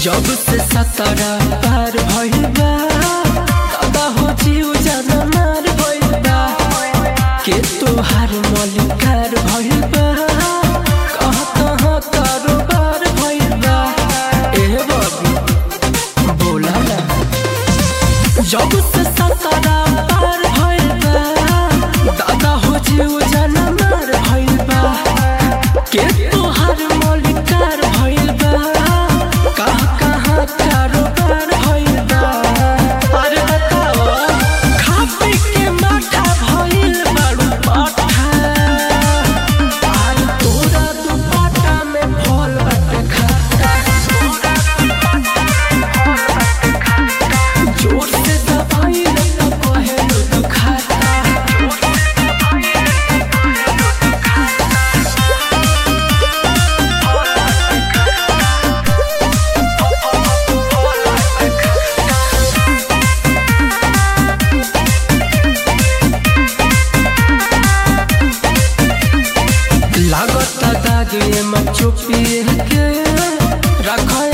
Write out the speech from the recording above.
जब से सतरा पार भइल बा दादा हो जीव जाना मार भइल बा के तोहार मलिकार भइल बा कहाँ कहाँ कारोबार भइल बा ए बाबू बोला ना जब से सतरा पार भइल बा दादा हो जीव जाना मार भइल बा के तोहार मलिकार भइल बा कहाँ कहाँ कारोबार भइल बा अरे बताओ खा पी के माठा भइल बारू पाठा आर तोरा दुपट्टा में फल बाटे खाता जोर से दबाइल त कहेलु दुखाता लागता दागे में चुपिए के रख